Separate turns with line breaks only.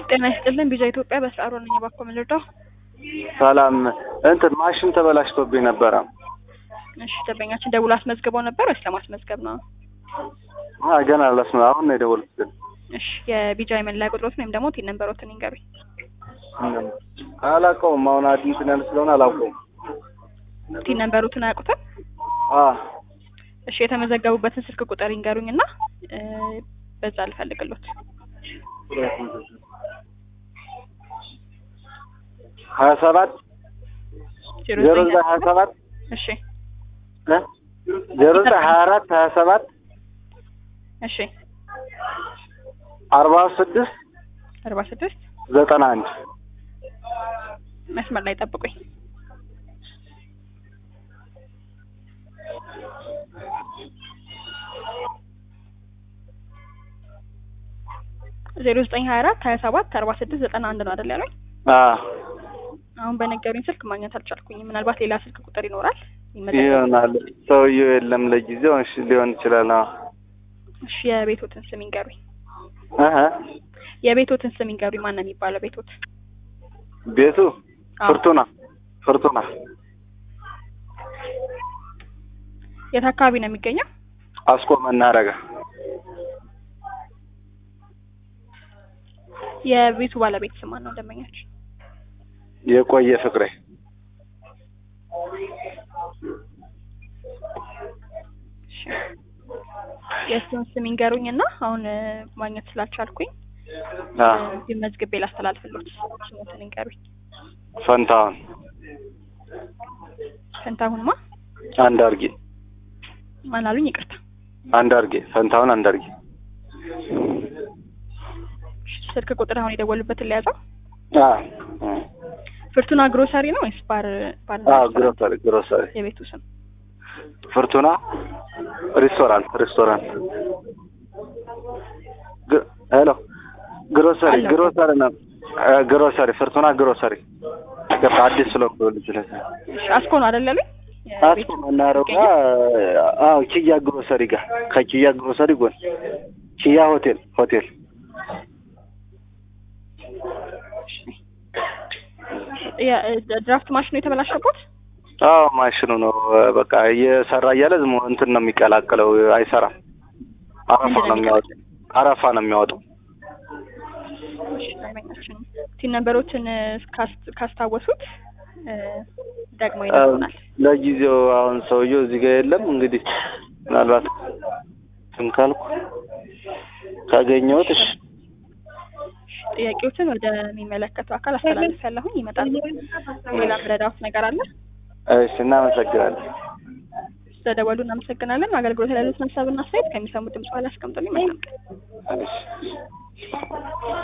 ጤና ይስጥልን ቢዛ ኢትዮጵያ በስራ ነኝ። እባክዎ ምን ልርዳው?
ሰላም እንትን ማሽን ተበላሽቶብኝ ነበረ።
እሺ ደንበኛችን ደውሎ አስመዝግበው ነበር ወይስ ለማስመዝገብ ነው?
አ ገና አላስመ አሁን ነው የደወልኩት።
እሺ የቢጃ የመለያ ቁጥሮትን ወይም ደግሞ ቲን ነንበሮትን ይንገሩኝ።
አላውቀውም። አሁን አዲስ ነን ስለሆነ አላውቀውም።
ቲን ነንበሮትን አያውቁትም?
አ
እሺ የተመዘገቡበትን ስልክ ቁጥር ይንገሩኝ እና እ በዛ ልፈልግሎት።
ሀያ ሰባት
ዜሮ
ዜሮ
ዘጠኝ
ዘጠኝ ሀያ ሰባት
እሺ
እ ዜሮ ዘጠኝ ሀያ አራት ሀያ ሰባት
እሺ
አርባ ስድስት
አርባ ስድስት
ዘጠና አንድ
መስመር ላይ ጠብቁኝ። ዜሮ ዘጠኝ ሀያ አራት ሀያ ሰባት አርባ ስድስት ዘጠና አንድ ነው አይደል ያሉኝ?
አ
አሁን በነገሩኝ ስልክ ማግኘት አልቻልኩኝም። ምናልባት ሌላ ስልክ ቁጥር ይኖራል ይመዘገብ።
ይሆናል። ሰውዬው የለም ለጊዜው። እሺ ሊሆን ይችላል። አዎ
እሺ የቤቶትን ስም ይንገሩኝ።
እህ
የቤቶትን ስም ይንገሩኝ። ማን ነው የሚባለው ቤቶት?
ቤቱ
አዎ።
ፍርቱና ፍርቱና
የት አካባቢ ነው የሚገኘው?
አስኮ መናረጋ
የቤቱ ባለቤት ስም ማን ነው? ደንበኛችን
የቆየ ፍቅሬ
እሺ የእሱን ስም ይንገሩኝ እና አሁን እ ማግኘት ስላልቻልኩኝ
አ
እ መዝግቤ ላስተላልፍሎት ስሞትን ይንገሩኝ።
ፈንታውን
ፈንታሁንማ
አንድ አርጌ
ማን አሉኝ? ይቅርታ።
አንድ አርጌ ፈንታውን አንድ አርጌ
እሺ ስልክ ቁጥር አሁን የደወሉበትን ለያዘው
አ
ፍርቱና ግሮሰሪ ነው ወይስ ባር ባር
አ ግሮሰሪ ግሮሰሪ
የቤቱ ስም?
ፍርቱና ሬስቶራንት ሬስቶራንት ግ- ሄሎ ግሮሰሪ
አለሁ።
ግሮሰሪ ነው አ ግሮሰሪ ፍርቱና ግሮሰሪ ገባ አዲስ ስለሆንኩ ልጅ ለ
እሺ አስኮ ነው አይደል ያሉኝ?
አስኮ መናረጋ አዎ ኪያ ግሮሰሪ ጋር ከኪያ ግሮሰሪ ጎን ኪያ ሆቴል ሆቴል
ድራፍት ማሽኑ የተበላሸበት
አዎ ማሽኑ ነው በቃ እየሰራ እያለ ዝም ብሎ እንትን ነው የሚቀላቅለው አይሰራም አረፋ ነው የሚያወጣው አረፋ ነው የሚያወጣው
ደንበኛችን ቲን ነንበሮችን ካስ- ካስታወሱት እ ደግሞ ይነግሩናል።
ለጊዜው አሁን ሰውየው እዚህ ጋር የለም እንግዲህ ምናልባት እንትን ካልኩ ካገኘሁት እሺ
ጥያቄዎችን ወደሚመለከተው አካል አስተላልፍ ያለሁኝ ይመጣል። ሌላ ምረዳውት ነገር አለ?
እሺ እናመሰግናለን
ስለደወሉ እናመሰግናለን። አገልግሎት ላይ ያሉትን ሀሳብና አስተያየት ከሚሰሙት ድምጽ በኋላ አስቀምጡልኝ። መልካም ቀን።
እሺ